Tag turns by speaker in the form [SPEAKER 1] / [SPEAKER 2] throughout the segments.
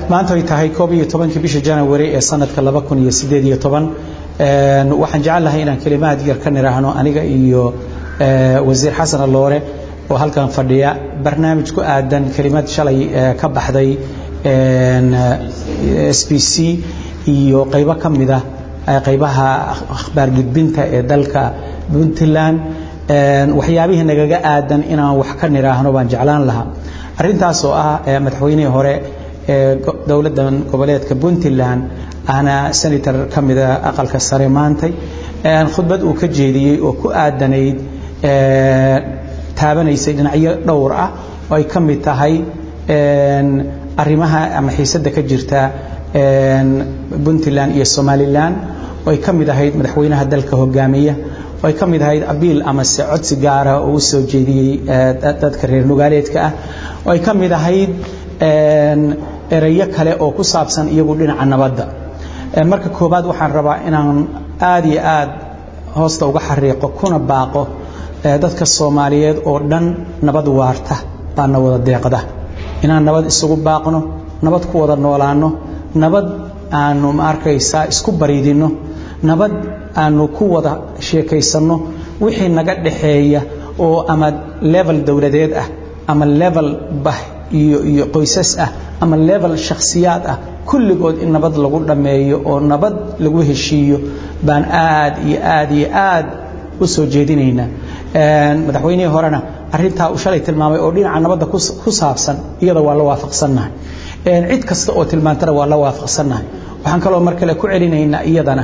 [SPEAKER 1] maanta ay tahay koob iyo tobankii bisha janawari ee sanadka laba kun iyo sideed iyo toban waxaan jecel lahay inaan kelimaad yar ka niraahno aniga iyo wasiir xasan aloore oo halkan fadhiya barnaamij ku aadan kelimad shalay ka baxday s b c iyo qaybo ka mida qaybaha akhbaar gudbinta ee dalka puntland waxyaabihii nagaga aadan inaan wax ka niraahno baan jeclaan lahaa arrintaas oo ah madaxweynihii hore ee dowladdan goboleedka puntland ahna senator ka mida aqalka sare maantay khudbad uu ka jeediyey oo ku aadanayd taabanaysay dhinacyo dhowr ah oo ay ka mid tahay arrimaha ama xiisadda ka jirta puntland iyo somalilan oo ay ka mid ahayd madaxweynaha dalka hogaamiya oo ay ka mid ahayd abiil amase codsi gaara oo u soo jeediyey dadka reer nugaaleedka ah oo ay ka mid ahayd erayo kale oo ku saabsan iyagu dhinaca nabadda marka koowaad waxaan rabaa inaan aad iyo aad hoosta uga xariiqo kuna baaqo dadka soomaaliyeed oo dhan nabad waarta baana wada deeqda inaan nabad isugu baaqno nabad ku wada noolaanno nabad aanu ma arkaysaa isku bariidinno nabad aanu ku wada sheekaysanno wixii naga dhaxeeya oo ama level dowladeed ah ama level bah iyo iyo qoysas ah ama level shakhsiyaad ah kulligood in nabad lagu dhammeeyo oo nabad lagu heshiiyo baan aad iyo aad iyo aad u soo jeedinaynaa madaxweynihii horena arintaa uu shalay tilmaamay oo dhinaca nabadda ku saabsan iyada waa la waafaqsannahay cid kasta oo tilmaantana waa la waafaqsannahay waxaan kaloo mar kale ku celinaynaa iyadana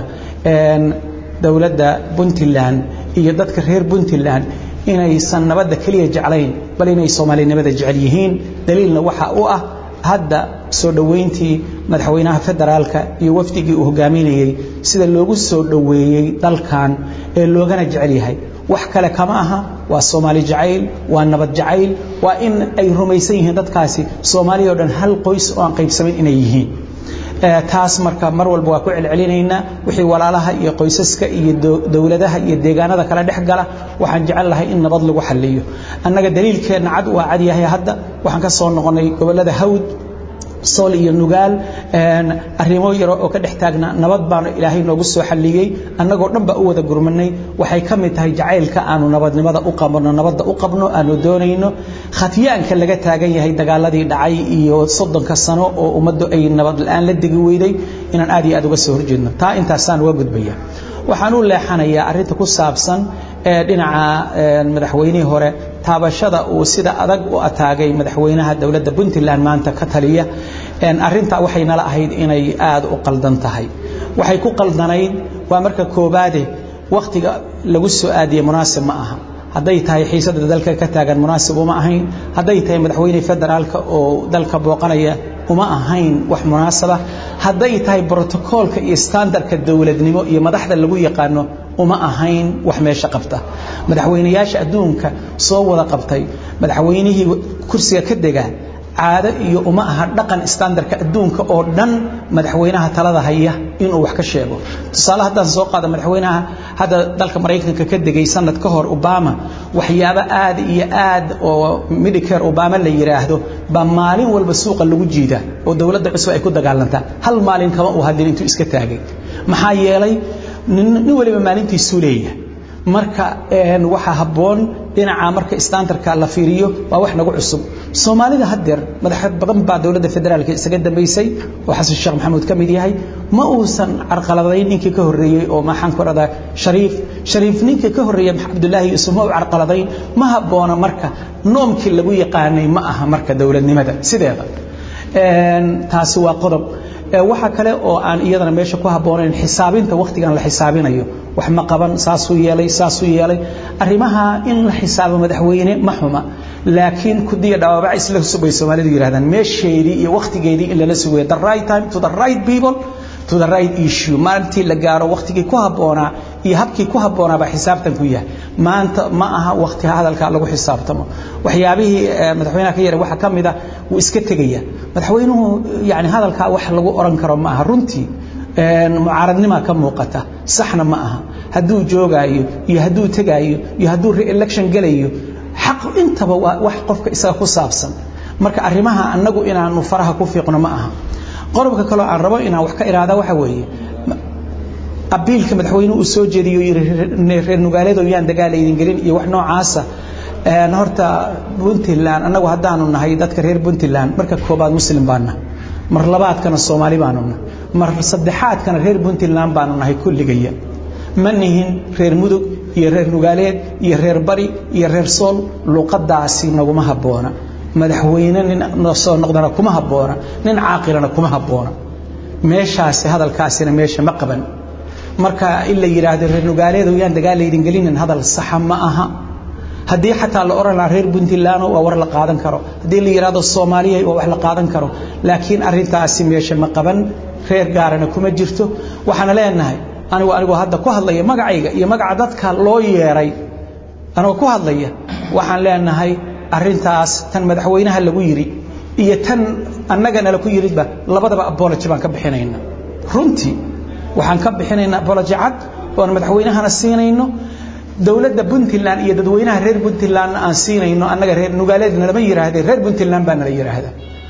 [SPEAKER 1] dowladda puntland iyo dadka reer puntland inaysan nabadda keliya jeclayn bal inay soomaalinimada jecel yihiin daliilna waxa u ah hadda soo dhoweyntii madaxweynaha federaalka iyo wafdigii uu hogaaminayey sida loogu soo dhoweeyey dalkan ee loogana jecel yahay wax kale kama aha waa soomaali jacayl waa nabad jacayl waa in ay rumaysan yihiin dadkaasi soomaaliya o dhan hal qoys oo aan qaybsamayn inay yihiin taas marka mar walba waa ku celcelinaynaa wixii walaalaha iyo qoysaska iyo dowladaha iyo deegaanada kale dhex gala waxaan jecel lahay in nabad lagu xaliyo annaga daliilkeenna cad waa cad yahay hadda waxaan ka soo noqonnay gobollada hawd sool iyo nugaal arrimo yaro oo ka dhex taagna nabad baanu ilaahay noogu soo xalliyey annagoo dhan baa u wada gurmanay waxay ka mid tahay jacaylka aanu nabadnimada u qabno nabadda u qabno aanu doonayno khatiyaanka laga taagan yahay dagaaladii dhacay iyo soddonka sano oo ummaddu ay nabad la-aan la degi weyday inaan aad iyo aad uga soo horjeedno taa intaasaan uga gudbaya waxaan u leexanayaa arrinta ku saabsan ee dhinaca madaxweynihii hore taabashada uu sida adag u ataagay madaxweynaha dowladda puntland maanta ka taliya arintaa waxay nala ahayd inay aad u qaldan tahay waxay ku qaldanayd waa marka koobaade wakhtiga lagu soo aadiye munaasib ma aha hadday tahay xiisada dalka ka taagan munaasib uma ahayn hadday tahay madaxweyne federaalka oo dalka booqanaya uma ahayn wax munaasaba hadday tahay brotocoolka iyo standardka dowladnimo iyo madaxda lagu yaqaano uma ahayn wax meesha qabta madaxweynayaasha adduunka soo wada qabtay madaxweynihii kursiga ka dega caado iyo uma aha dhaqan standardka adduunka oo dhan madaxweynaha talada haya inuu wax ka sheego tusaale haddaan soo qaado madaxweynaha hadda dalka maraykanka ka degay sanad ka hor obama waxyaabo aad iyo aad oo medicare obama la yidhaahdo baa maalin walba suuqa lagu jiida oo dowladda cusub ay ku dagaalantaa hal maalin kama uu hadlin intuu iska taagay maxaa yeelay nin waliba maalintiisuu leeyahay marka waxaa habboon dhinaca marka standardka la fiiriyo waa wax nagu cusub soomaalida haddeer madax badan baa dowladda federaalka isaga dambaysay oo xasan sheekh maxamuud ka mid yahay ma uusan carqaladayn ninkii ka horreeyey oo maxaan ku dhadaa shariif shariif ninkii ka horreeyey cabdullaahi yuusuf ma u carqaladayn ma habboona marka noomkii lagu yaqaanay ma aha marka dowladnimada sideeda taasi waa qodob waxa kale oo aan iyadana meesha ku habboonayn xisaabinta wakhtigan la xisaabinayo wax ma qaban saasuu yeelay saasuu yeelay arrimaha in la xisaabo madaxweyne ma xuma laakiin kudiya dhawaabac isla subay soomaalidu yidhahdaan meesheedii iyo wakhtigeedii in lala sugayo the right time to the right people to the right issue maalintii la gaaro wakhtigii ku habboonaa iyo habkii ku habboonaa baa xisaabtan ku yahay maanta ma aha wakhti hadalka lagu xisaabtamo waxyaabihii madaxweynaha ka yara waxaa ka mid a wuu iska tegaya madaxweynuhu yani hadalkaa wax lagu oran karo ma aha runtii mucaaradnima ka muuqata saxna ma aha hadduu joogaayo iyo hadduu tegaayo iyo hadduu re-election gelayo xaq intaba waa wax qofka isaga ku saabsan marka arrimaha annagu inaanu faraha ku fiiqno ma aha qodobka kaloo aan rabo inaan wax ka iraada waxa weeye abiilka madaxweynuhu uu soo jeediyo yiri reer nugaaleedo yaan dagaal idin gelin iyo wax noocaasa horta puntland annagu haddaanu nahay dadka reer puntland marka koobaad muslim baana mar labaadkana soomaali baanu nahay mar saddexaadkana reer puntland baanu nahay kulligaya ma nihin reer mudug iyo reer nugaaleed iyo reer bari iyo reer sool luqadaasi naguma habboona madaxweyne nin soo noqdana kuma habboona nin caaqilana kuma habboona meeshaasi hadalkaasina meesha ma qaban marka in la yidhaahdo reer nugaaleedow yaan dagaal laydin gelinin hadal saxa ma aha haddii xataa la oran lahaa reer puntland waa war la qaadan karo haddii la yidhaahdo soomaaliya waa wax la qaadan karo laakiin arintaasi meesha ma qaban reer gaarana kuma jirto waxaana leenahay anigu anigoo hadda ku hadlaya magacayga iyo magaca dadka loo yeeray anigoo ku hadlaya waxaan leenahay arintaas tan madaxweynaha lagu yiri iyo tan annagana laku yiridba labadaba abology baan ka bixinayna runtii waxaan ka bixinaynaa abology cad oon madaxweynahana siinayno dowladda puntland iyo dadweynaha reer puntlandna aan siinayno annaga reer nugaaleedna lama yihaahdee reer puntland baa nala yidhaahda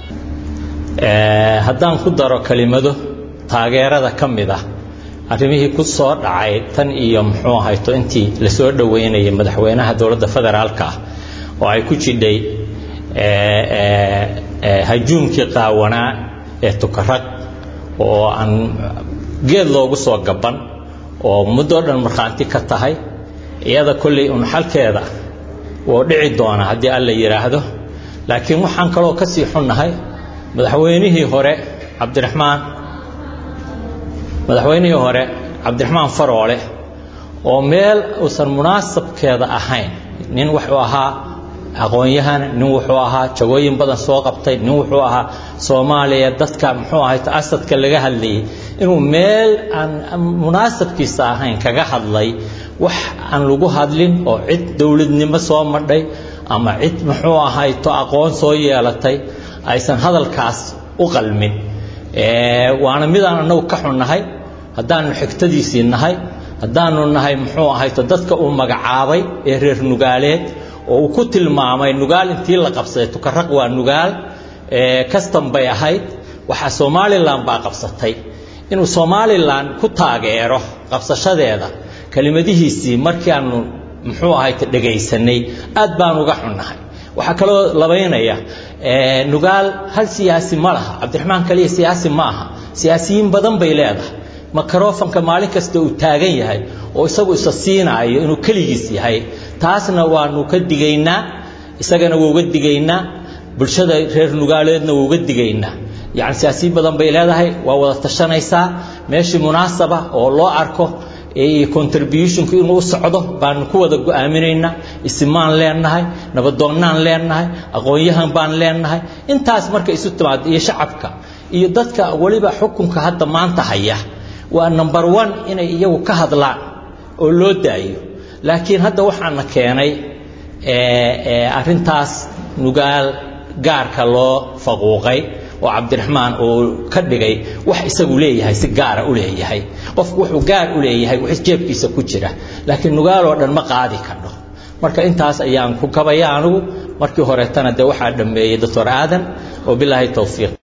[SPEAKER 2] haddaan ku daro kelimado taageerada ka mid ah arrimihii ku soo dhacay tan iyo muxuu ahayto intii lasoo dhoweynayay madaxweynaha dowladda federaalka ah oo ay ku jidhay hajuumkii qaawanaa ee tukarag oo aan geed loogu soo gaban oo muddoo dhan markhaanti ka tahay iyada kolley un xalkeeda wuu dhici doona haddii alla yidhaahdo laakiin waxaan kaloo ka sii xunnahay madaxweynihii hore cabdiraxmaan madaxweynihii hore cabdiraxmaan faroole oo meel uusan munaasabkeeda ahayn nin wuxuu ahaa aqoon-yahan nin wuxuu ahaa jagooyin badan soo qabtay nin wuxuu ahaa soomaaliya dadka muxuu ahay asadka laga hadlayay inuu meel aan munaasabkiisa ahayn kaga hadlay wax aan lagu hadlin oo cid dowladnimo soo madhay ama cid muxuu ahayto aqoon soo yeelatay aysan hadalkaas u qalmin waana midaan annagu ka xunnahay haddaanu xigtadiisii nahay haddaanu nahay muxuu ahayto dadka uu magacaabay ee reer nugaaleed oo uu ku tilmaamay nugaal intii la qabsaday tukaraq waa nugaal kastan bay ahayd waxaa somalilan baa qabsatay inuu somalilan ku taageero qabsashadeeda kelimadihiisii markii aanu muxuu ahayta dhegaysanay aad baan uga xunnahay waxaa kaloo labaynaya nugaal hal siyaasi ma laha cabdiraxmaan kaliya siyaasi ma aha siyaasiyiin badan bay leedahay microfonka maalin kasta uu taagan yahay oo isagu isa siinaayo inuu keligiis yahay taasna waanu ka digaynaa isagana waa uga digaynaa bulshada reer nugaaleedna waa uga digaynaa yacni siyaasiyiin badan bay leedahay waa wada tashanaysaa meeshii munaasaba oo loo arko contributionku inuu u socdo baanu ku wada go'aaminaynaa isimaan leenahay nabadoonnaan leenahay aqoon-yahan baan leenahay intaas marka isu timaado iyo shacabka iyo dadka weliba xukunka hadda maanta haya waa number one inay iyagu ka hadlaan oo loo daayo laakiin hadda waxaana keenay arrintaas nugaal gaarka loo faquuqay oo cabdiraxmaan uu ka dhigay wax isagu leeyahay si gaara u leeyahay qofku wuxuu gaar u leeyahay wax jeebkiisa ku jira laakiin nugaaloo dhan ma qaadi kardho marka intaas ayaan ku kabaya anigu markii horeetana dee waxaa dhammeeyey doctor aadan oo bilaahi towfiiq